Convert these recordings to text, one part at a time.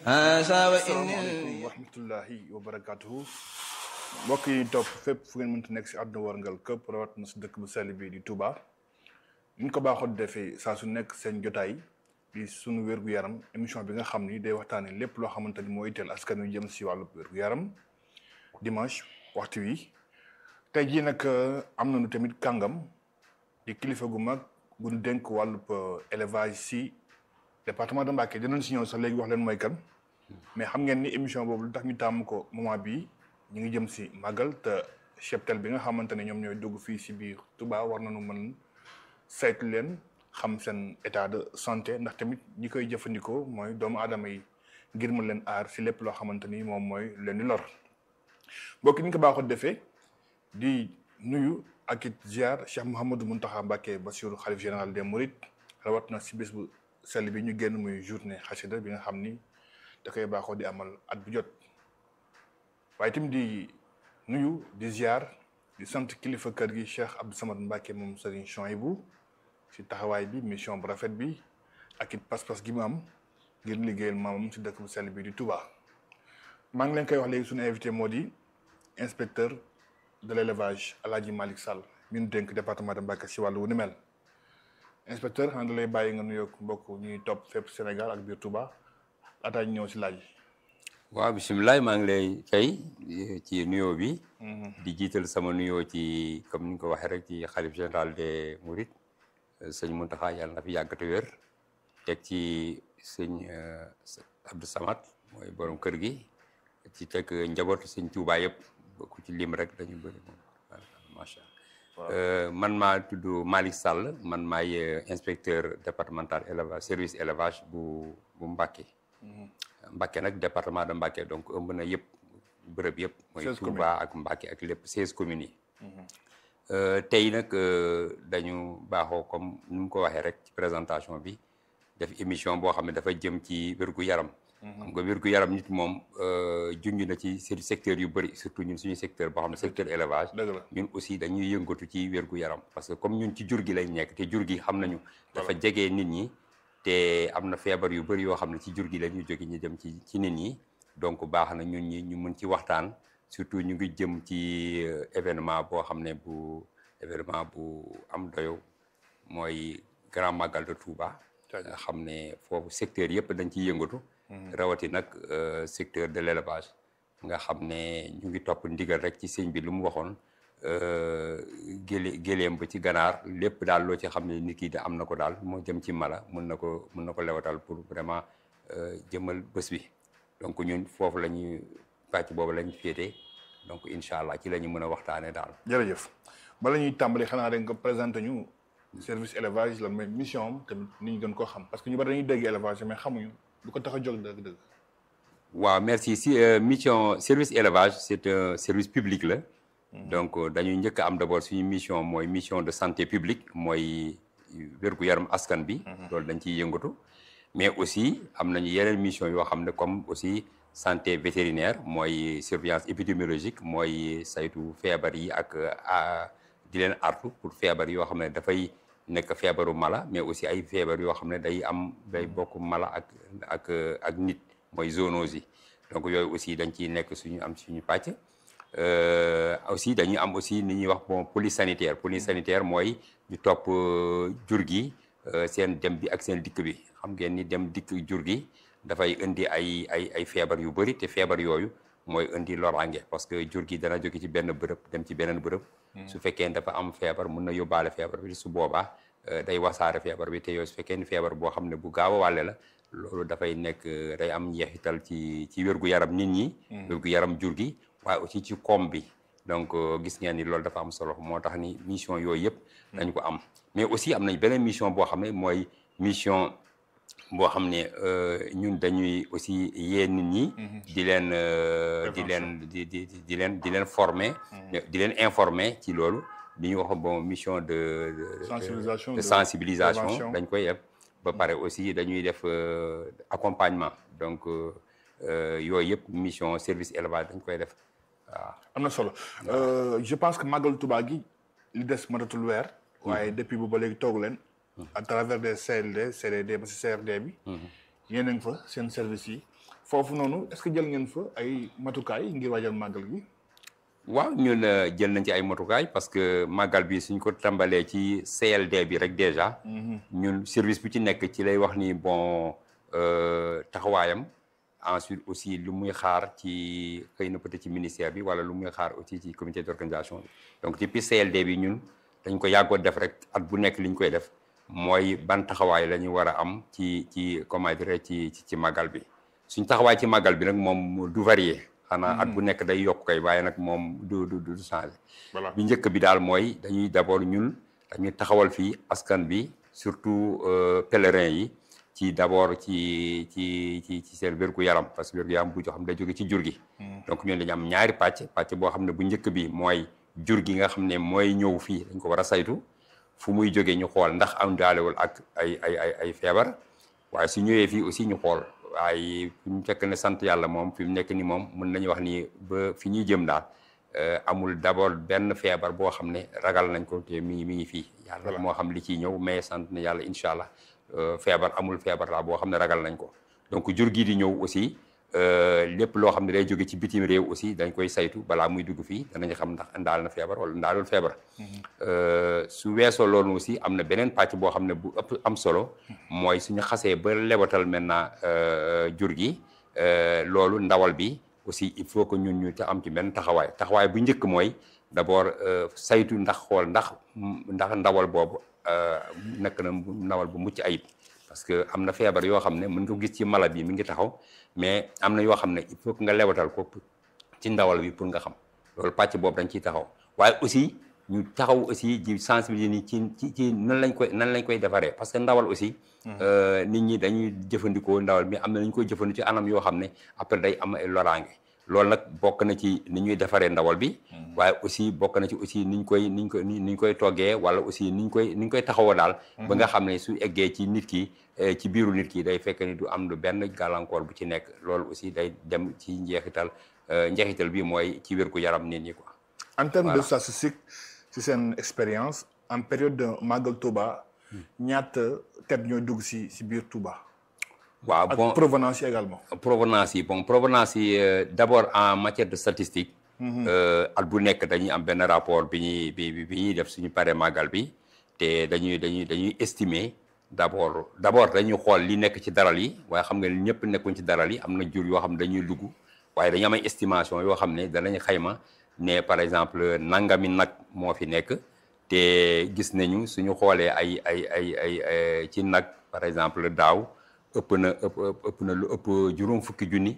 asalaamaaleykum wa rahmatullahi wa barakaatuhu mbokk yi topp fépp fu ngeen mënta nekk si àdduna warngal këpp rawat na si dëkk bu sell bi di Touba ñu ko baaxoo defee saa su nekk seen jotaay di sunu wér-gu-yaram émission bi nga xam ni day waxtaane lépp loo xamante ni moo itteel askan wi jëm si wàllu wér-gu-yaram dimanche waxtu wi tey jii nag am nañu tamit kàngam di kilifa gu mag gu ñu dénk wàllub élevage si département de Mbacké dinañ si ñëw sax léegi wax leen mooy kan mais xam ngeen ni émission boobu lu tax ñu tàmm ko moment bii ñu ngi jëm si màggal te cheptel bi nga xamante ne ñoom ñooy dugg fii si biir Touba war nañu mën saytu leen xam seen état de santé ndax tamit ñi koy jëfandikoo mooy doomu aadama yi ngir mën leen aar si lépp loo xamante ni moom mooy leen di lor mbokk ni ñu ko baaxoo defee di nuyu ak it ziar Cheikh Mouhamadou Mountakha Mbacké Bassirou xalif général des Mourides rawat na si bés bu sell bi ñu génn muy journée xasida bi nga xam ni da koy baaxoo di amal at bu jot waaye tamit di nuyu di ziar di sant kilifa kër gi Cheikh Abdou Samad Mbacké moom Serigne Chouaïbou si taxawaay bi mission bu rafet bi ak it pas-pas gi mu am ngir liggéeyal maamam si dëkk bu sell bi di Touba. maa ngi leen koy wax léegi suñu invité moo di inspecteur de l' élevage El Hadj Malick Sall mi ñu dénk département de Mbacké si wàllu wu ni mel inspecteur xanaa da lay bàyyi nga nuyoog mbokk ñuy topp fépp Sénégal ak biir Touba laataa ñu ñëw si laaj yi. waaw bisimilah maa ngi lay fay ci nuyoo bi. di jiital sama nuyoo ci comme ni nga ko waxee rek ci xalif général des Mourides sëñ Mountakha yàlla na fi yàgg te wér teg ci sëñ Abdou Samad mooy borom kër gi ci teg njabootu sëñ Touba yëpp ku ci lim rek dañu bëri moom macha allah. man maa tudd Malick Sall man maay inspecteur départemental élevage service élevage bu bu Mbacké. Mbacké nag département de Mbacké donc ëmb na yëpp bërëb yëpp. mooy Touba ak Mbacké ak lépp seize communes yi. tey nag dañu baaxoo comme ni mu ko waxee rek ci présentation bi def émission boo xam ne dafa jëm ci wérgu yaram. xam nga wérgu yaram nit moom junj na ci secteur yu bëri surtout ñun suñu secteur boo xam ne secteur élevage. ñun aussi dañuy yëngatu ci wérgu yaram parce que comme ñun ci jur gi lañ nekk te jur gi xam nañu. dafa jege nit ñi. te am na feebar yu bëri yoo xam ne ci jur gi la ñuy jóge ñu dem ci ci nit ñi donc baax na ñun ñi ñu mën ci waxtaan surtout ñu ngi jëm ci événement boo xam ne bu événement bu am doyo mooy grand magal de Touba. nga xam ne foofu secteur yëpp dañ ciy yëngatu. rawati nag secteur de l' élevage nga xam ne ñu ngi topp ndigal rek ci sëñ bi lu mu waxoon. gélé géléem ba ci ganaar lépp daal loo ci xam ne nit ki da am na ko daal moo jëm ci mala mun na ko mun na ko lewatal pour vraiment jëmal bés bi donc ñun foofu la ñuy pàcc boobu la ñu féete donc incha allah ci la ñu mën a waxtaanee daal. jërëjëf bala ñuy tàmbali xanaa rek nga présenté ñu service élevage lan mooy mission am tamit nit ñi gën koo xam parce que ñu bari dañuy dégg élevage mais xamuñu lu ko tax a jóg dëgg-dëgg. waaw merci si mission service élevage c' est un service public la. donc dañuy njëkk am d' abord suñu mission mooy mission de santé publique mooy wér-gu-yaram askan bi. loolu dañ ciy yëngatu. mais aussi am nañu yeneen mission yoo xam ne comme aussi santé vétérinaire mooy surveillance épidémiologique mooy saytu feebar yi ak di leen artu pour feebar yoo xam ne dafay nekk feebaru mala mais aussi ay feebar yoo xam ne day am day bokk mala ak ak ak nit mooy zoonose yi donc yooyu aussi dañ ciy nekk suñu am suñu pàcc. aussi dañuy am aussi ni ñuy wax bon police sanitaire police sanitaire mooy ñu topp jur gi seen dem bi ak seen dikk bi xam ngeen ni dem dikk jur gi dafay indi ay ay ay feebar yu bëri te feebar yooyu mooy indi loraange parce que jur gi dana jóge ci benn bërëb dem ci beneen bërëb. su fekkee dafa am feebar mun na yóbbaale feebar bi su boobaa day wasaare feebar bi te yooyu su fekkee ni feebar boo xam ne bu gaaw a wàlle la loolu dafay nekk day am njeexital ci ci wérgu yaram nit ñi. wérgu yaram jur gi. waaye aussi ci koom bi donc gis ngeen ni loolu dafa am solo moo tax ni mission yooyu yëpp dañ ko am mais aussi am nañ beneen mission boo xam ne mooy mission boo xam ne ñun dañuy aussi yee nit ñi di leen di leen di di di leen di leen former di leen informer ci loolu li ñuy wax bon mission de de sensibilisation dañ koy def ba pare aussi dañuy def accompagnement donc yooyu yëpp mission service élevage dañ koy def waaw am na solo je pense que màggal Touba gi li des matatul weer. waaye depuis bu ba léegi toogu leen. à travers des CLD CDD ba si CRD bi. yéen a ngi fa seen service yi foofu noonu est-ce que jël ngeen fa ay matukaay ngir waajal màggal gi. waaw ñun jël nañ ci ay matukaay parce que màggal bi suñ ko tàmbalee ci CLD bi rek déjà. ñun service bu ci nekk ci lay wax ni bon taxawaayam. ensuite aussi lu muy xaar ci xëy na peut-être ci ministère bi wala lu muy xaar aussi ci comité d'organisation bi donc depuis CLD bi ñun dañ ko yàggoo def rek at bu nekk li ñu koy def mooy ban taxawaay la ñu war a am ci ci comment dire ci ci màggal bi suñ taxawaay ci màggal bi nag moom du varier xanaa at bu nekk day yokk kay waaye nag moom du du du changer bi njëkk bi daal mooy dañuy d'abord ñun dañuy taxawal fii askan bi surtout pèlerins yi ci d'abord ci ci ci ci seen wérgu yaram parce que wérgu yaram bu joo xam ne day jóge ci jur gi donc ñun dañu am ñaari pàcc pàcc boo xam ne bu njëkk bi mooy jur gi nga xam ne mooy ñëw fii dañ ko war a saytu fu muy jógee ñu xool ndax am daalewul ak ay ay ay ay feebar waaye su ñëwee fii aussi ñu xool waaye fi mu fekk ne sant yàlla moom fi mu nekk ni moom mën nañu wax ni ba fi ñuy jëm daal amul d'abord benn feebar boo xam ne ragal nañ ko te mi ngi mi ngi fii yàlla moo xam li ciy ñëw mais sant na yàlla incha allah feebar amul feebar laa boo xam ne ragal nañ ko donc jur gi di ñëw aussi lépp loo xam ne day jóge ci bitim réew aussi dañ koy saytu balaa muy dugg fii danañ xam ndax ndaal na feebar wala ndaalul feebar su weesoo loolu aussi am na beneen pàcc boo xam ne bu ëpp am solo mooy suñu xasee ba lewatal maintenant jur gi loolu ndawal bi aussi il faut que ñun ñu te am ci benn taxawaay taxawaay bu njëkk mooy d'abord saytu ndax xool ndax ndax ndawal boobu nekk na ndawal bu mucc ayib parce que am na feebar yoo xam ne mën nga ko gis ci mala bi mi ngi taxaw mais am na yoo xam ne il faut que nga lewatal ko ci ndawal bi pour nga xam loolu pàcc boobu dañ ciy taxaw waaye aussi ñu taxaw aussi di sensibiliser ni ci ci ci nan lañ koy nan lañ koy defaree parce que ndawal aussi nit ñi dañuy jëfandikoo ndawal bi am na nañ koy jëfandikoo ci anam yoo xam ne après day am ay loraange loolu nag bokk na ci ni ñuy defaree ndawal bi waaye aussi bokk na ci aussi niñ koy niñ koy niñ koy toggee wala aussi niñ koy niñ koy taxawoo daal ba nga xam ne su eggee ci nit ki ci biiru nit ki day fekk ni du am lu benn gàllankoor bu ci nekk loolu aussi day dem ci njeexital njeexital bi mooy ci wér gu yaram nit ñi quoi en termes de statistique ci seen expérience en période de Magal Touba ñaata tête ñooy dugg si si biir Touba waaw bon ak provenance yi également. provenance yi bon provenance yi d'abord en matière de statistique. at bu nekk dañuy am benn rapport bi ñuy bi bi ñuy def suñu paree màggal bi te dañuy dañuy dañuy estimer d'abord d'abord dañuy xool li nekk ci daral yi waaye xam nga ñëpp nekkuñ ci daral yi am na jur yoo xam ne dañuy dugg waaye dañu am ay estimation yoo xam ne danañ xayma ne par exemple nangami nag moo fi nekk te gis nañu suñu xoolee ay ay ay ay ci nag par exemple daaw. ëpp na ëpp ëpp na lu ëpp juróom fukki junni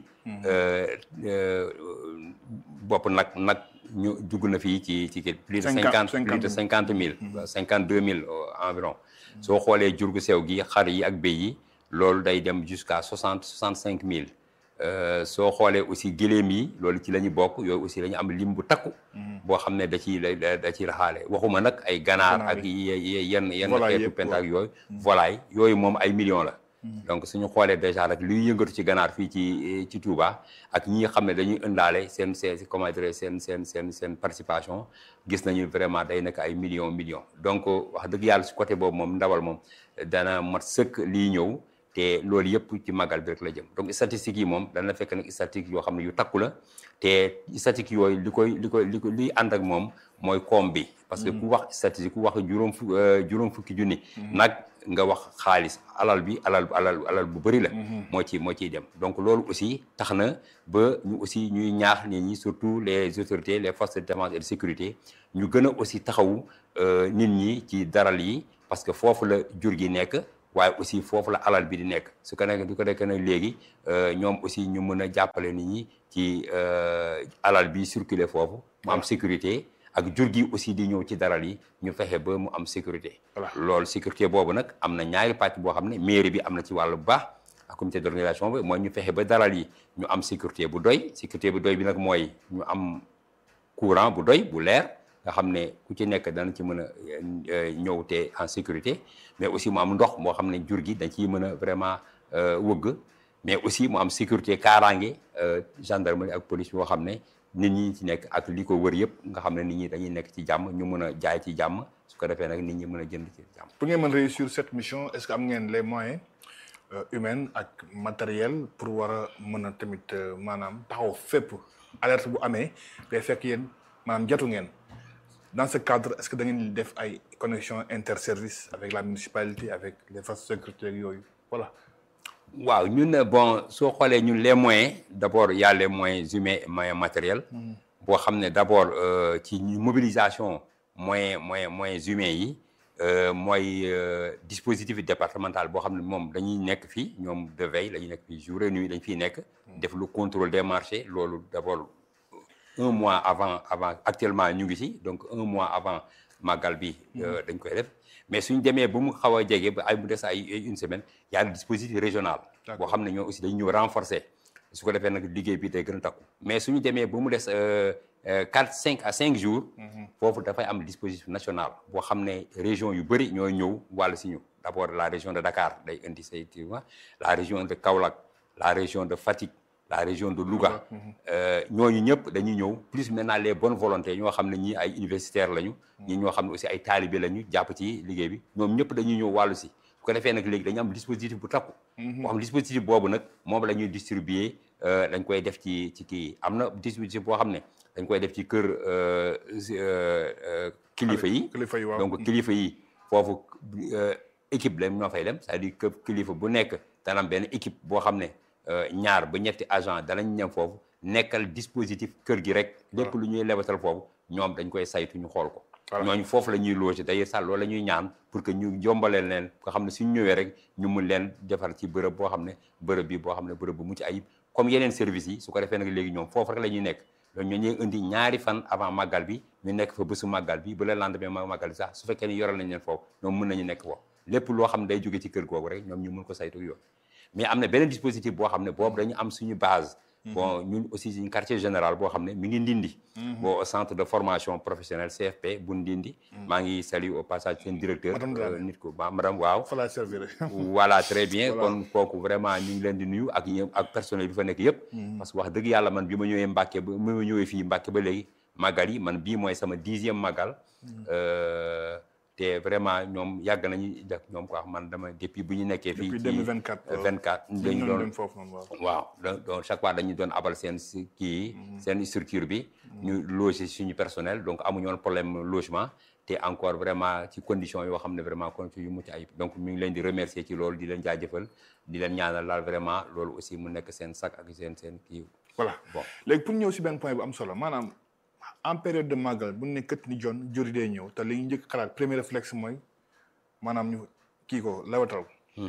bopp nag nag ñu dugg na fii ci ci plus de cinquante plus de cinquante mille cinquante deux mille environ soo xoolee jur gu sew gi xar yi ak béy yi loolu day dem jusqu'à soixante soixante cinq mille soo xoolee aussi gëléem yi loolu ci la ñu bokk yooyu aussi la ñu am lim bu takku boo xam ne da ciy da ciy raxaale waxuma nag ay ganaar ak yenn yenn xeetu pentaak yooyu volaille yooyu moom ay millions la donc suñu xoolee déjà rek luy yëngatu ci ganaar fii ci ci Touba ak ñi nga xam ne dañuy ëndaale seen seen comment dire seen seen seen seen participation gis nañu vraiment day nekk ay millions millions donc wax dëgg yàlla si côté boobu moom ndawal moom dana mat sëkk lii ñëw te loolu yëpp ci màggal bi rek la jëm donc statistiques yi moom dana fekk nag statistiques yoo xam ne yu takku la te statistiques yooyu li koy li koy li ko liy ànd ak moom mooy koom bi parce que ku wax statistique ku wax juróom fu juróom fukki junni nag nga wax xaalis alal bi alal alal alal bu bëri la moo ci moo ciy dem donc loolu aussi tax na ba ñu aussi ñuy ñaax nit ñi surtout les autorités les forces de défense et de sécurité ñu gën a aussi taxawu nit ñi ci daral yi parce que foofu la jur gi nekk waaye aussi foofu la alal bi di nekk su ko nekk du ko nekk nag léegi ñoom aussi ñu mën a jàppale nit ñi ci alal bi circuler foofu mu am sécurité ak jur gi aussi di ñëw ci daral yi ñu fexe ba mu am sécurité loolu sécurité boobu nag am na ñaari pàcc boo xam ne mairie bi am na ci wàllu bu baax ak comité d'organisation bi mooy ñu fexe ba daral yi ñu am sécurité bu doy sécurité bu doy bi nag mooy ñu am courant bu doy bu leer nga xam ne ku ci nekk dana ci mën a ñëw te en sécurité mais aussi mu am ndox moo xam ne jur gi dañ ciy mën a vraiment wëgg mais aussi mu am sécurité kaaraange gendarmerie ak police boo xam ne nit ñi ci nekk ak li ko wër yëpp nga xam ne nit ñi dañuy nekk ci jàmm ñu mën a jaay ci jàmm su ko defee nag nit ñi mën a jënd ci jàmm. pour ngeen mën réussir cette mission est-ce que am ngeen les moyens humaine ak matériel pour war a mën a tamit maanaam taxaw fépp alerte bu amee day fekk yéen maanaam jatu ngeen dans ce cadre est-ce que da ngeen def ay connexion interservice avec la municipalité avec les forces de sécurité yooyu voilà. waaw ñun bon soo xoolee ñun les moyens d'abord il y a les moyens humains et moyens matériels. boo xam ne d'abord ci mobilisation moyens moyens moyens humains yi. mooy dispositif départemental boo xam ne moom dañuy nekk fii ñoom de veille la ñuy nekk fii jour et nuit dañ fiy nekk. def le contrôle des marchés loolu d'abord un mois avant avant actuellement ñu ngi ci donc un mois avant màggal bi. dañ koy def mais suñ demee ba mu xaw a jege ba ay mu des ay une semaine y a le dispositif régional. boo xam ne ñoo aussi dañu ñëw renforcer. su ko defee nag liggéey bi day gën a takku mais suñu demee ba mu des quatre cinq à cinq jours. foofu dafay am dispositif national boo xam ne région yu bëri ñooy ñëw wàll si ñu d' abord la région de Dakar day indi say la région de Kaolack la région de Fatick la région de Louga. ñooñu ñëpp dañuy ñëw plus maintenant les bonnes volontés ñoo xam ne ñii ay universitaires lañu. ñii ñoo xam ne aussi ay talibé lañu jàpp ci liggéey bi ñoom ñëpp dañuy ñëw wàllu si. su ko defee nag léegi dañu am dispositif bu takku. boo xam dispositif boobu nag moom la ñuy distribuer dañ koy def ci ci kii am na dispositif boo xam ne dañ koy def ci kër kilifa yi. kilifa yi waaw donc kilifa yi foofu équipe la ñoo fay dem c'est-à-dire que kilifa bu nekk dana am benn équipe boo xam ne ñaar ba ñetti agent danañ ñem foofu nekkal dispositif kër gi rek. lépp lu ñuy lebatal foofu ñoom dañ koy saytu ñu xool ko. ñooñu foofu la ñuy loger d'ailleurs sax loolu la ñuy ñaan pour que ñu jombaleel leen nga xam ne suñ ñëwee rek ñu mun leen defar ci bërëb boo xam ne bërëb bi boo xam ne bërëb bu mucc ayib comme yeneen services yi su ko defee nag léegi ñoom foofu rek la ñuy nekk loolu ñoo ñuy indi ñaari fan avant màggal bi ñu nekk fa bésu màggal bi ba le lendemain ma màggal bi sax su fekkee ni yoral nañ leen foofu ñoom mën nañu nekk foofu lépp loo xam ne day jóge ci kër googu rek ñoom ñu mun ko saytu yoon mais am na beneen dispositif boo xam ne boobu dañu am suñu base bon ñun aussi suñu quartier général boo xam ne mi ngi ndindi bon au centre de formation professionnelle CFP bu ndindi maa ngi saluer au passage seen directeur nit ko ba madame waaw fala servir voilà très bien kon kooku vraiment ñu ngi leen di nuyu ak ñëpp ak personnel bi fa nekk yëpp parce que wax dëgg yàlla man bi ma ñëwee Mbàkke ba bi ma ñëwee fii Mbàkke ba léegi màggal yi man bii mooy sama dixième màggal te vraiment ñoom yàgg nañu def ñoom quoi man dama depuis bu ñu nekkee fii depuis ci 2024 24 dañu dañu doon dem foofu noonu waaw waaw donc donc chaque fois dañu doon abal seen si kii seen structure bi ñu loger suñu personnel donc amuñu woon problème logement te encore vraiment ci condition yoo xam ne vraiment condition yu mucc ayib donc ñu ngi leen di remercier ci loolu di leen jaajëfal di leen ñaanal laal vraiment loolu aussi mu nekk seen sac ak seen seen kii voilà bon léegi pour ñëw si benn point bu am solo maanaam en période de màggal bu ne kët ni jon juri day ñëw te li ñu njëkk xalaat premier réflexe mooy maanaam ñu kii ko lewatal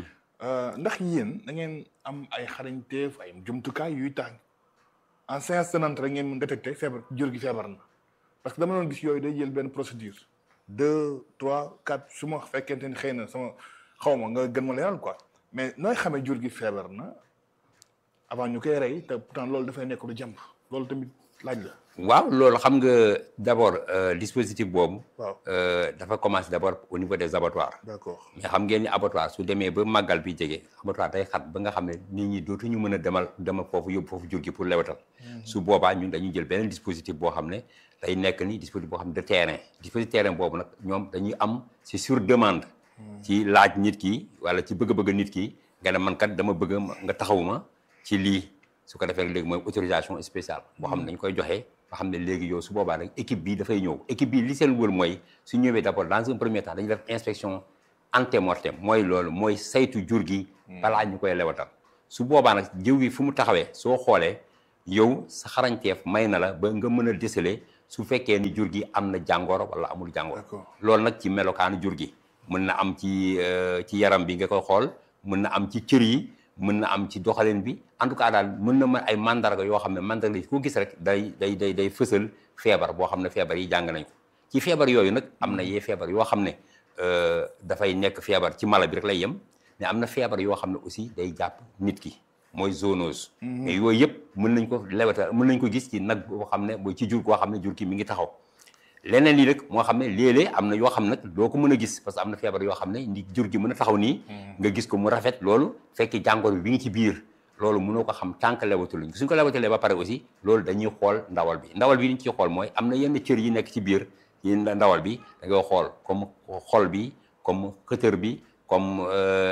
ndax yéen da ngeen am ay xarañteef ay jumtukaay yuy tax en séance tenante rek ngeen mën détecter feebar jur gi feebar na parce que dama doon gis yooyu day jël benn procédure deux trois quatre su ma fekkente ni xëy na sama xaw ma nga gën ma leeral quoi mais nooy xamee jur gi feebar na avant ñu koy rey te pourtant loolu dafay nekk lu jàmp loolu tamit laaj la waaw loolu xam nga d'abord euh, dispositif boobu waaw euh, dafa commencer d'abord au niveau des abattoirs d'accord mais xam ngeen ni abattoir su demee ba màggal bi jege abattoir day xat ba nga xam ne nit ñi dootuñu mën a demal demal foofu yóbbu foofu jur gi pour lewatal su boobaa ñun dañuy jël beneen dispositif boo xam ne day nekk ni dispositif boo xam ne de terrain dispositif terrain boobu nag ñoom dañuy am c'est sur demande ci laaj nit ki wala ci bëgg-bëgg nit ki nga ne man kat dama bëgg nga taxawuma ci lii su ko defee léegi mooy autorisation spéciale boo xam ne dañ koy joxe nga xam ne léegi yow su boobaa rek équipe bi dafay ñëw équipe bi li seen wër mooy su ñëwee d'abord dans un premier temps dañuy def inspection antemortem mooy loolu mooy saytu jur gi balaa ñu koy lewatal su boobaa nag jiw gi fu mu taxawee soo xoolee yow sa xarañteef may na la ba nga mën a déceler su fekkee ni jur gi am na jàngoro wala amul jàngoro D'accord. loolu nag ci melokaanu jur gi mën na am ci euh, ci yaram bi nga koy xool mën na am ci cër yi mën na am ci doxalin bi en tout cas daal mën na ma ay mandarga yoo xam ne mandarga yi koo gis rek day day day day fësal feebar boo xam ne feebar yi jàng nañ ko ci feebar yooyu nag am na yee feebar yoo xam ne euh, dafay nekk feebar ci mala bi rek lay yem mais am na feebar yoo xam ne aussi day jàpp nit ki mooy zoonose mais yooyu yëpp mën nañ ko lewata mën nañ ko gis ci nag boo xam ne mooy ci jur koo xam ne jur ki mi ngi taxaw leneen lii rek moo xam ne léeg-léeg am na yoo xam nag doo ko mën a gis parce que am na feebar yoo xam ne ndi jur gi mën a taxaw nii nga gis ko mu rafet loolu fekk jàngoro bi bi ngi ci biir loolu mënoo ko xam tant que lewatuluñ suñ ko lewatalee ba pare aussi loolu dañuy xool ndawal bi ndawal bi li ñu ciy xool mooy am na yenn cër yi nekk ci biir yi ndawal bi da ngay xool comme xol bi comme xëtër bi comme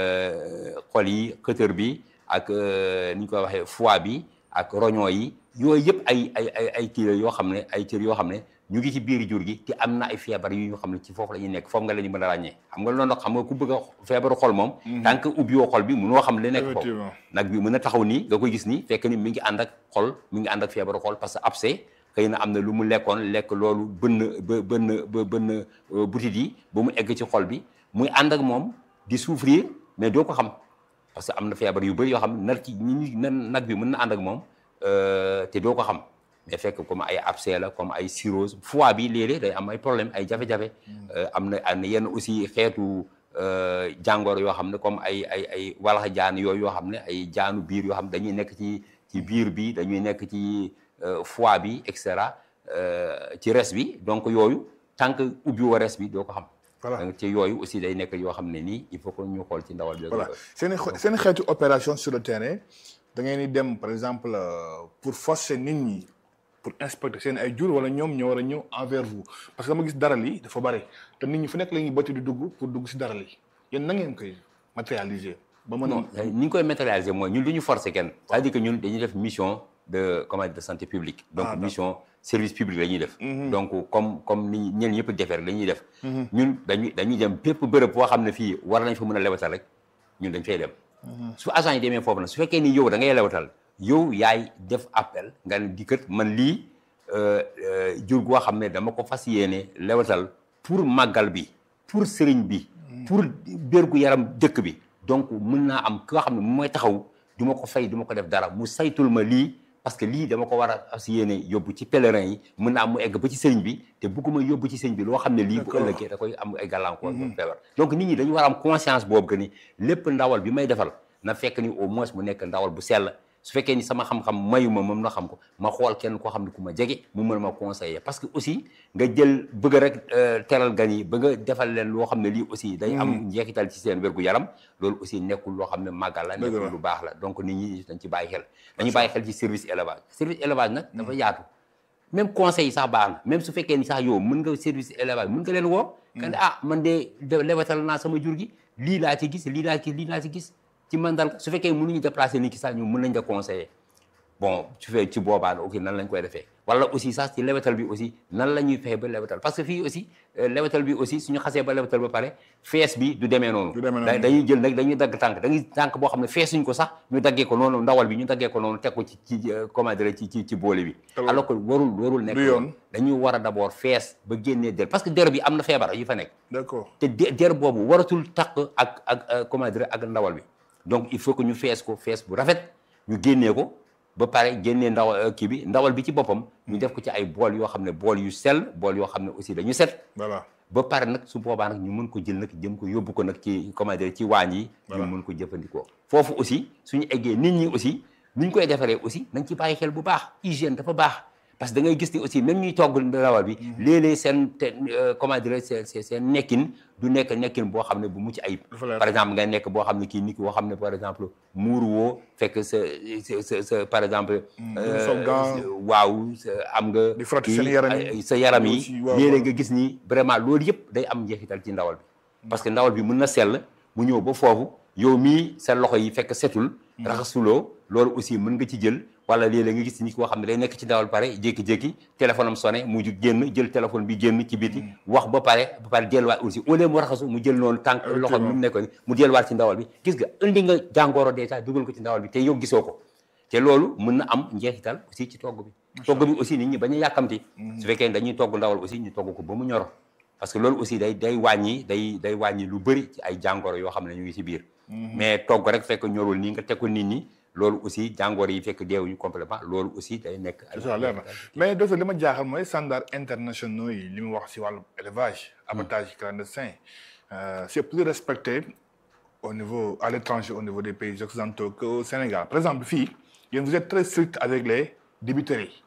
xol yi xëtër bi ak ni ñu koy waxee foie bi ak roño yi yooyu yëpp ay ay ay ay kii la yoo xam ne ay cër yoo xam ne ñu ngi ci biir jur gi te am na ay feebar yu ñu xam ne ci foofu la ñuy nekk foofu nga la ñu mën a ràññee xam nga loolu nag xam nga ku bëgg a feebaru xol moom tant que ubbiwoo xol bi mënoo xam li nekk foofu Effectivement. nag bi mën a taxaw nii nga koy gis nii fekk ni mi ngi ànd ak xol mi ngi ànd ak feebaru xol parce que abcès xëy na am na lu mu lekkoon lekk loolu bënn ba bënn ba bënn euh, butit yi ba mu egg ci xol bi muy ànd ak moom di souffrir mais doo ko xam parce que am na feebar yu bëri yoo xam ne nar ci ñi ñi nan nag bi mën na ànd ak moom euh, te doo ko xam mais fekk comme ay abcès la comme ay cirrhose foie bi léeg-léeg day am ay problème ay jafe-jafe Euh, am na am na yenn aussi xeetu euh, jàngoro yoo xam ne comme ay ay ay walax jaan yooyu yoo xam ne ay jaanu biir yoo xam ne dañuy nekk ci ci biir bi dañuy nekk ci euh, foie bi et cetera euh, ci res bi donc yooyu tant que ubbi wa res bi doo ko xam Voilà. donc ci yooyu aussi day nekk yoo xam ne nii il faut que ñu xool ci ndawal bi voilà seen i xo- seen i xeetu opération sur le terrain da ngeen di dem par exemple euh, pour forcer nit ñi pour inspecter seen ay jur wala ñoom ñoo war a ñëw envers vous parce que dama gis daral yi dafa bare te nit ñi fu nekk la ñuy bëtt di dugg pour dugg si daral yi yéen na ngeen koy matérialiser ba mën non a ni ñu koy matérialiser mooy ñun du ñu forcer kenn c'est-à-dire que ñun dañuy def mission de comment dire de santé publique donc Ah, d'accord. mission service public la ñuy def donc comme comme ni ñeen ñëpp di defee rek la ñuy def ñun dañuy dañuy dem bépp bërëb boo xam ne fii war nañ fa mën a lewatal rek ñun dañ fay dem su agent yi demee foofu nag su fekkee ni yow da ngay lewatal yow yaay def appel nga ne di kët man lii euh, euh, jur goo xam ne dama ko fas yéene lewatal pour màggal bi pour sëriñ bi pour bérgu yaram dëkk bi donc mën naa am koo xam ne mu mooy taxaw du ma ko fay du ma ko def dara mu saytul ma lii parce que lii dama ko war a fas yéene yóbbu ci pèlerin yi mën naa am mu egg ba ci sëriñ bi te bugguma yóbbu ci sëriñ bi loo xam ne lii bu D'accord. ëllëgee da koy am ay gàllankoor ba feebar donc nit ñi dañu war a am conscience boobu que ni lépp ndawal bi may defal na fekk ni au moins mu nekk ndawal bu sell su fekkee ni sama xam-xam mayu ma moom na xam ko ma xool kenn koo xam ne ku ma jege mu mën ma conseiller parce que aussi nga jël bëgg rek euh, teral gan yi ba nga defal leen loo xam ne lii aussi day am njeexital ci seen wérgu yaram loolu aussi nekkul loo xam ne màggal la Dëgg la. nekkul lu baax la donc nit ñi dañ ci bàyyi xel dañu bàyyi xel ci service élevage service élevage nag dafa yaatu même conseil yi sax baax na même su fekkee ni sax yow mën nga service élevage mën nga leen woo nga ne ah man de de lewetal naa sama jur gi lii laa ci gis lii laa ci lii laa ci gis ci mandal su fekkee mënuñu déplacer nit ki sax ñu mën nañ la conseiller bon su fee ci boobaa ok nan lañ koy defee wala aussi sax ci lewetal bi aussi nan la ñuy fexe ba lewetal parce que fii aussi euh, lewetal bi aussi suñu xasee ba lewetal ba pare fees bi du demee noonu Du demee noonu. Da- dañuy jël nag dañuy dagg tànk dañuy tànk boo xam ne feesuñ ko sax ñu daggee ko noonu ndawal bi ñu daggee ko noonu teg ko ci ci euh, comment dire ci ci ci boole bi Te loolu- alors que warul warul nekk du yoon. noonu. dañuy war a d'abord fees ba génnee der parce que der bi am na feebar yu fa nekk d'accord te de- der boobu waratul takk ak ak euh, comment dire ak ndawal bi donc il faut que ñu fees ko fees bu rafet ñu génnee ko ba pare génnee ndaw euh, kii bi ndawal bi ci boppam ñu def ko ci ay bool yoo xam ne bool yu sell bool yoo xam ne aussi dañu set voilà ba pare nag su boobaa nag ñu mën ko jël nag jëm ko yóbbu ko nag ci comment dire ci waañ yi Voilà. ñu mën ko jëfandikoo foofu aussi suñu eggee nit ñi aussi ni ñu koy defaree aussi nañ ci bàyyi xel bu baax hygiène dafa baax parce que da ngay gis ni aussi même ñuy togg ndawal bi léeg-léeg seen te euh, comment dire seen seen seen nekkin du nekk nekkin boo xam ne bu mucc ayib Dafa leer. par exemple nga nekk boo xam ne kii nit ki boo xam ne par exemple muuru woo fekk sa sa sa sa par exemple euh, sol gant. waaw sa- am nga Di frotter kii, seen yaram yi. ay- sa yaram yi Aussi, waaw, léeg-léeg waaw. nga gis ni vraiment loolu yëpp day am njeexital ci ndawal bi parce que ndawal bi mën na sell mu ñëw ba foofu yow mii sa loxo yi fekk setul raxasuloo loolu aussi mën nga ci jël wala léeg-léeg nga gis ni koo xam ne day nekk ci ndawal pare jékki-jékki téléphone am sonné mu ju génn jël téléphone bi génn ci biti wax ba pare ba pare delluwaat aussi au lieu mu raxasu mu jël noonu tànk loxo bi mu nekkoon ni mu delluwaat ci ndawal bi gis nga indi nga jàngoro déjà dugal ko ci ndawal bi te yow gisoo ko te loolu mën na am njeexital aussi ci togg bi togg bi aussi nit ñi bañ a yàkkamti su fekkee dañuy togg ndawal aussi ñu togg ko ba mu ñoro parce que loolu aussi day day wàññi day day wàññi lu bëri ci ay jàngoro yoo xam ne ñu ngi ci biir mais togg rek fekk ñorul nii nga teg ko nit ñi loolu aussi jàngoro yi fekk deewuñu complètement loolu aussi day nekk ay c'est ça leer na mais docteur li ma jaaxal mooy standard internationaux yi li mu wax si wàllu élevage abattage clandestin euh, c'est plus respecté au niveau à l'étranger au niveau des pays occidentaux qu'au Sénégal par exemple fii yéen vous êtes très strict avec les débiteries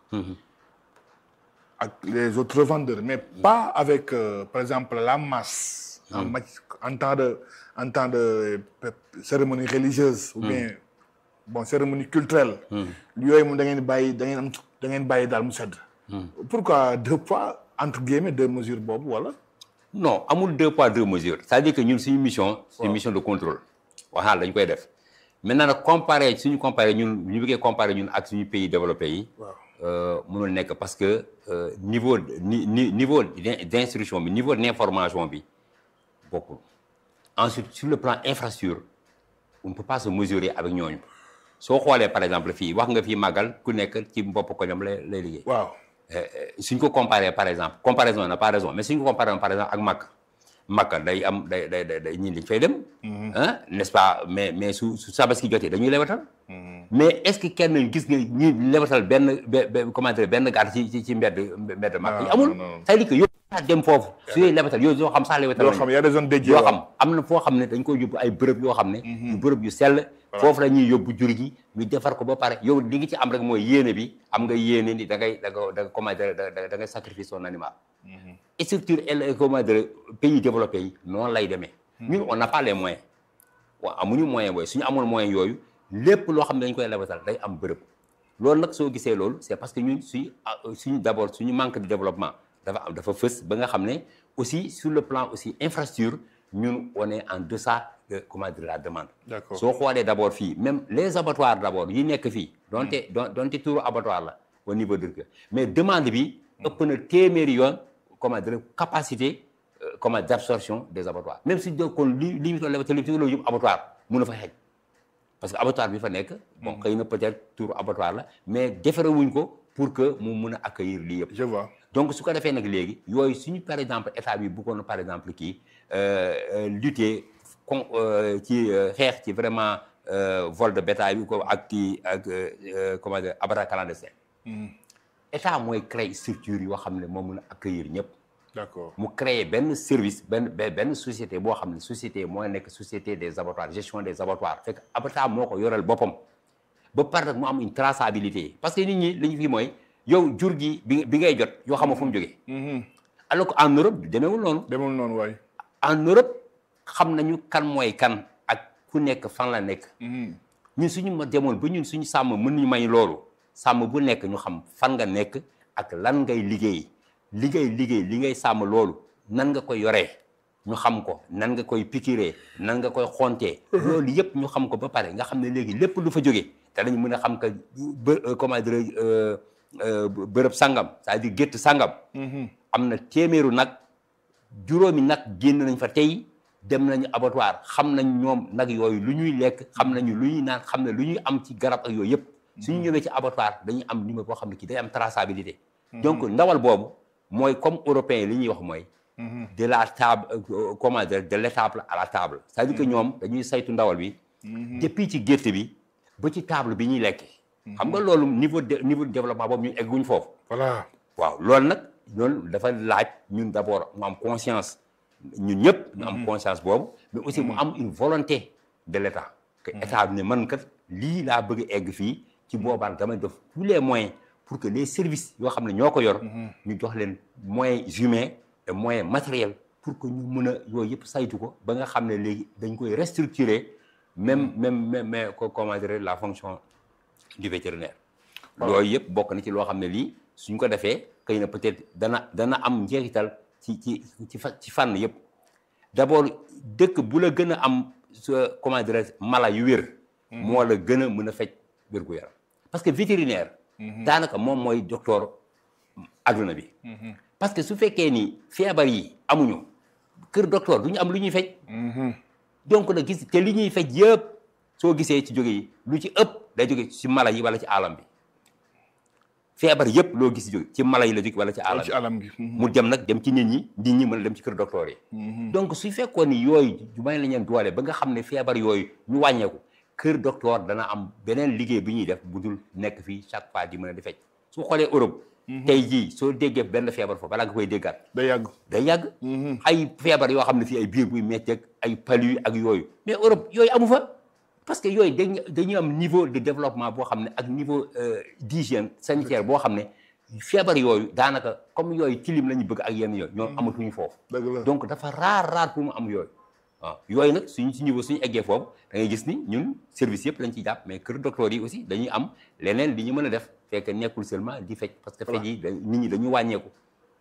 ak les autres revendeurs mais pas avec euh, par exemple la masse en, mat- en temps de en temps de euh, cérémonie religieuse ou bien bon cérémonie culturelle yooyu moom da ngeen bàyyi da ngeen am da ngeen bàyyi daal mu sedd pourquoi deux poids entre guillemets deux mesures boobu wala non amul deux poids deux mesures c'est-à-dire que ñun suñu mission suñu mission de contrôle waxaa dañ koy def maintenant nag comparé suñu comparé ñun ñu bëggee comparé ñun ak suñu pays développé yi waaw mënul nekk parce que euh, niveau ni ni niveau d'in- d'instruction bi niveau d'information bi bokkul ensuite sur le plan infrastructure on ne peut pas se mesurer avec ñooñu soo xoolee par exemple fii wax nga fii màggal ku nekk ci bopp ko ñoom lay lay liggéey waaw suñ ko comparé par exemple comparaison n'a pas raison mais suñ ko comparé par exemple ak Makka Makka day am day day day day ñii dañ fay dem. ah n'est-ce pas mais mais su su Tabaski jotee dañuy lewatal. mais est-ce que kenn gis nga ñi lewatal benn be be comment dire benn gàtt ci ci ci mbedd mbedd Makka yi non, amul. non, non. c'est-à-dire que yow yaa dem foofu. su dee lewatal yow yoo xam sax lewatal yoo nañu. xam y a des zones dédiées yoo waaw. xam am na foo xam ne dañ koy yóbbu ay bërëb yoo xam ne yu bërëb yu sell foofu la ñuy yóbbu jur gi ñu defar ko ba pare yow li nga ci am rek mooy yéene bi am nga yéene ni da ngay da nga da nga comment dire da da da ngay sacrifier son animal structure el comment dire pays développé yi noonu lay demee ñun on n'a pas les moyens waaw amuñu moyen booy suñu amoon moyen yooyu lépp loo xam ne dañ koy lebatal day am bërëb loolu nag soo gisee loolu c'est parce que ñun suñu ah, suñu d'abord suñu manque de développement dafa am dafa fës ba nga xam ne aussi sur le plan aussi infrastructure ñun on est en deçà de comment dire la demande D'accord. soo xoolee d'abord fii même les abattoirs d'abord yi nekk fii donte don donte tuuru abattoir la au niveau de Kër mais demande bi ëpp na téeméeri yoon comment dire capacité euh, comment d'absorption des abattoirs même si donc kon li li ñu doon lebatal li loolu yëpp abattoir mun na fa xeej parce que abattoir bi fa nekk bon xëy na peut-être tuuru abattoir la mais defarewuñ ko pour que mu mun a accueillir lii yëpp je vois donc su ko defee nag léegi yooyu suñu par exemple état bi bëggoon par exemple kii euh, euh, lutter con euh, ci euh, xeex ci vraiment euh, vol de bétail bi ko ak kii ak euh, euh, comment dire abattoir clandestin état mooy créer structure yoo xam ne moo mun a accueillir ñëpp d'accord mu créer benn service benn benn benn société boo xam ne société mooy nekk société des abattoirs gestion des abattoirs fekk abattoir moo ko yoreel boppam ba pare nag mu am une traçabilité parce que nit ñi li ñu fi mooy yow jur gi bi bi ngay jot yoo xamoo fu mu jógee alors que en Europe demeewul noonu demul noonu waay en Europe xam nañu kan mooy kan ak ku nekk fan la nekk ñun suñu ma demoon ba ñun suñu sàmm mën ñu may loolu sàmm bu nekk ñu xam fan nga nekk ak lan ngay liggéey liggéey liggéey li ngay sàmm loolu nan nga koy yoree ñu xam ko nan nga koy piqûre nan nga koy xontee loolu yëpp ñu xam ko ba pare nga xam ne léegi lépp lu fa jógee te dañu mën a xam que bë comment dire euh, euh, bërëb sangam c'est-à-dire gétt sangam am na téeméeru nag juróomi nag génn nañ fa tey dem nañu abattoir xam nañ ñoom nag yooyu lu ñuy lekk xam nañu lu ñuy naan xam ne lu ñuy am ci garab ak yooyu yëpp suñu ñëwee ci abattoir dañuy am numéro boo xam ne kii day am traçabilité donc ndawal boobu mooy comme européen li ñuy wax mooy de la table euh, comment dire de l'étable à la table c'est-à-dire que ñoom dañuy saytu ndawal bi depuis ci gétt bi ba ci table bi ñuy lekk xam nga loolu niveau de niveau de développement boobu ñu egguñ foofu voilà waaw loolu nag loolu dafa laaj ñun d'abord mu am conscience ñun ñëpp ñu am conscience boobu mais aussi mu am une volonté de l'État que État bi ne man kat lii laa bëgg a egg fii ci boobaan damay def tous les moyens pour que les services yoo xam ne ñoo ko yor ñu jox leen moyens humains et moyens matériels pour que ñu mën a yooyu yëpp saytu ko ba nga xam ne léegi dañ koy restructurer même même même mais ko comment dire la fonction du vétérinaire loolu yëpp bokk na ci loo xam ne lii suñ ko defee xëy na peut-être dana dana am njeexital ci ci ci fa ci fànn yëpp d'abord dëkk bu la gën a am sa comment dirais mala yu wér moo la gën a mën a faj wér gu yaram parce que vétérinaire daanaka moom mooy docteur adduna bi parce que su fekkee ni feebar yi amuñu kër docteur du ñu am lu ñuy faj donc nag gis te li ñuy faj yëpp soo gisee ci jóge yi lu ci ëpp day jóge ci mala yi wala ci alam bi feebar yëpp loo gis jóge ci mala yi la jóge wala ci alam ci bi alam gi mu dem nag dem ci nit ñi nit ñi mën a dem ci kër docteur yi donc su fekkoon ni yooyu ju may la ñeen doole ba nga xam ne feebar yooyu ñu wàññeeku kër docteur dana am beneen liggéey bi ñuy def bu dul nekk fii chaque fois di mën a di fecc su xoolee Europe tey jii soo déggee benn feebar foofu balaa nga koy déggaat day yàgg day yàgg ay feebar yoo xam ne fii ay biir buy metti ak ay palu ak yooyu mais Europe yooyu amu fa parce que yooyu dañ dañuy am niveau de développement boo xam ne ak niveau euh, d'hygiène sanitaire boo xam ne feebar yooyu daanaka comme yooyu tilim la ñu bëgg ak yenn yooyu ñoom amatuñu foofu dëgg la donc dafa raar raar pour mu am yooyu waaw yooyu nag suñu ci niveau suñu eggee foofu da ngay gis ni ñun service yëpp lañ ciy jàpp mais kër docteur yi aussi dañuy am leneen li ñu mën a def fekk nekkul seulement di fecc parce que fecc yi da- nit ñi dañu wàññeeku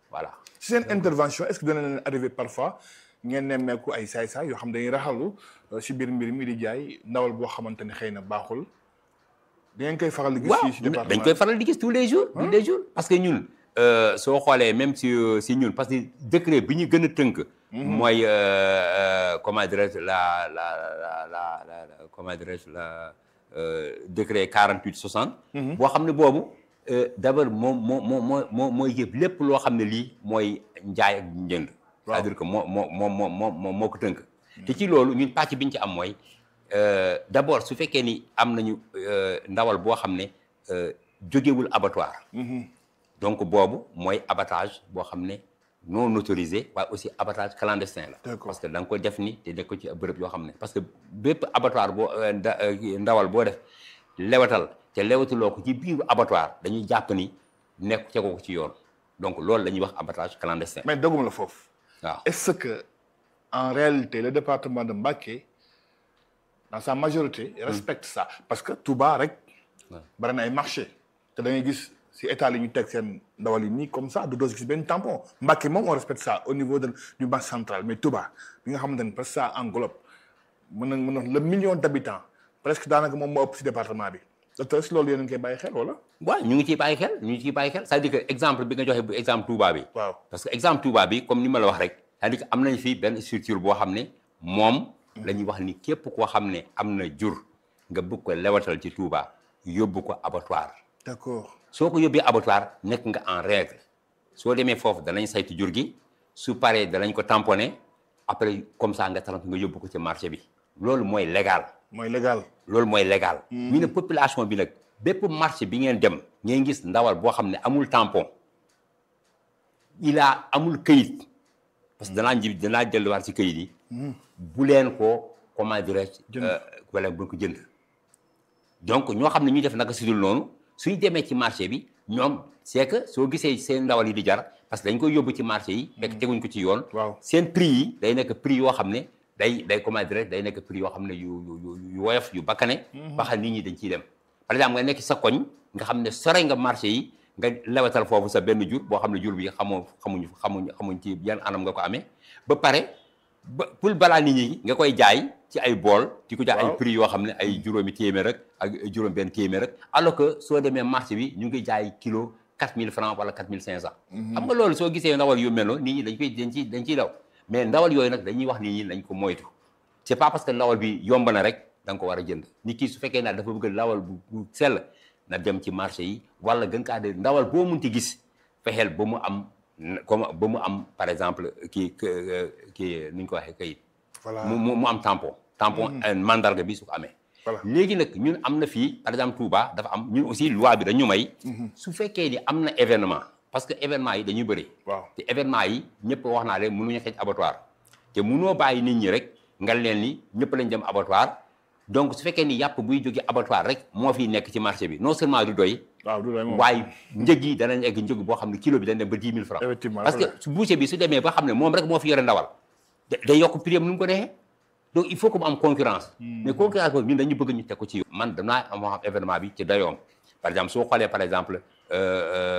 voilà si seen intervention est-ce que dana leen arrivé parfois ngeen nemmeeku ay saay-saay yoo xam dañuy raxalu si biir mbir mi di jaay ndawal boo xamante ne xëy na baaxul da ngeen koy faral di gis waaw fii si département dañ koy faral di gis tous les jours tous les jours parce que ñun euh, soo xoolee même si euh, si ñun parce que décret bi ñu gën a tënk mooy euh, euh, comment dirais-je la la la la la la- comment dirais-je la euh, décret 48 60 boo xam ne boobu euh, d'abord moom moo moo moo moo mooy yëpp lépp loo xam ne lii mooy njaay ak njënd c'est-à-dire que moo moo moo moo moo moo moo ko tënk te ci loolu ñun pàcc bi ñu ci am mooy euh, d'abord su fekkee ni am nañu euh, ndawal boo xam ne euh, jógewul abattoir donc boobu mooy abattage boo xam ne non autorisé waaye aussi abattage clandestin la D'accord. parce que da nga ko def ni te def ko ci bërëb yoo xam ne parce que bépp abattoir boo euh, nda- euh, ndawal boo def lewatal te lewatuloo ko ci biiru abattoir dañuy jàpp ni nekk tegoo ko ci yoon donc loolu la ñuy wax abattage clandestin mais doguma la foofu waaw est-ce que en réalité le département de Mbacké dans sa majorité respecte ça parce que Touba rek bari na ay marché te da ngay gis si état li ñu teg seen ndawal yi nii comme ça du doo si gis benn tampon Mbacké moom on respecte ça au niveau de du banque centrale mais Touba bi nga xamante ne presque ça englobe mën na mën na le million d'habitants presque daanaka moom moo ëpp si département bi docteur est-ce que loolu yéen a ngi koy bàyyi xel wala waaw ñu ngi ciy bàyyi xel ñu ngi ciy bàyyi xel c'est-à-dire que exemple bi nga joxe bu exemple Touba bi waaw parce que exemple Touba bi comme ni ma la wax rek c'est-à-dire que am nañ fi benn structure boo xam ne moom la ñuy wax ni képp koo xam ne am na jur nga bëgg ko lewatal ci Touba yóbbu ko abattoir d'accord soo ko yóbbee abattoir nekk nga en règle soo demee foofu danañ saytu jur gi su paree danañ ko tamponner après comme ça nga talant nga yóbbu ko ci marché bi loolu mooy légal mooy légal loolu mooy légal ñu ne population bi nag bépp marché bi ngeen dem ngeen gis ndawal boo xam ne amul tampon il a amul këyit parce que danaa ji danaa delluwaat ci këyit yi bu leen ko comment dirais-je Jënd. euh, wala bu ko jënd donc ñoo xam ne ñuy def naka sudul noonu suñ demee ci marché bi ñoom c'est que soo gisee seen ndawal yi di jar parce que dañ koy yóbbu ci marché yi fekk teguñ ko ci yoon waaw seen prix yi day nekk prix yoo xam ne day day comment dire day nekk prix yoo xam ne yu yu yu yu woyof yu bakkane ba xam nit ñi dañ ciy dem par exemple nga nekk sa koñ nga xam ne sore nga marché yi nga lewatal foofu sa benn jur boo xam ne jur bi xamoo xamuñu xamuñ xamuñ ci yan anam nga ko amee ba pare ba pour balaa nit ñi nga koy jaay ci ay bool di ko jaay ay Waaw. prix yoo xam ne ay juróomi téeméer rek ak juróom benn téeméer rek alors que soo demee marché bi ñu ngi jaay kilo 4000 francs wala 4500 xam nga loolu soo gisee ndawal yu mel noonu nit ñi dañ koy dañ ciy dañ ciy daw mais ndawal yooyu nag dañuy wax nit ñi nañ ko moytu c'est pas parce que ndawal bi yomb na rek da nga ko war a jënd nit ki su fekkee naa dafa bëgg ndawal bu bu sell na dem ci marché yi wala gën kaa de ndawal boo munti gis fexeel ba mu am comme ba mu am par exemple kii kii nu ñu ko waxee kayit voilà mu mu mu am tampon tampon mandarga bi su ko amee Voilà. léegi nag ñun am na fii par exemple Touba dafa am ñun aussi loi bi dañu may su fekkee ni am na événement parce que événement yi dañuy bëri waaw te événement yi ñëpp wax naa leen mënuñu xëj abattoir te mënoo bàyyi nit ñi rek nga leen ni ñëpp lañ dem abattoir donc su fekkee ni yàpp buy jóge abattoir rek moo fiy nekk ci marché bi non seulement du doy waaw du doy moom waaye njëg yi danañ egg njëg boo xam ne kilo bi dañ dem ba 10 000 francs effectivement parce que su boucher bi su demee ba xam ne moom rek moo fi yore ndawal da- day yokk prix am nu mu ko neexee donc il faut que mu am concurrence mais concurrence boobu ñun dañu bëgg ñu teg ko ci yoon man danaa am moo xam événement bi ci dayoom par exemple soo xoolee par exemple euh, euh,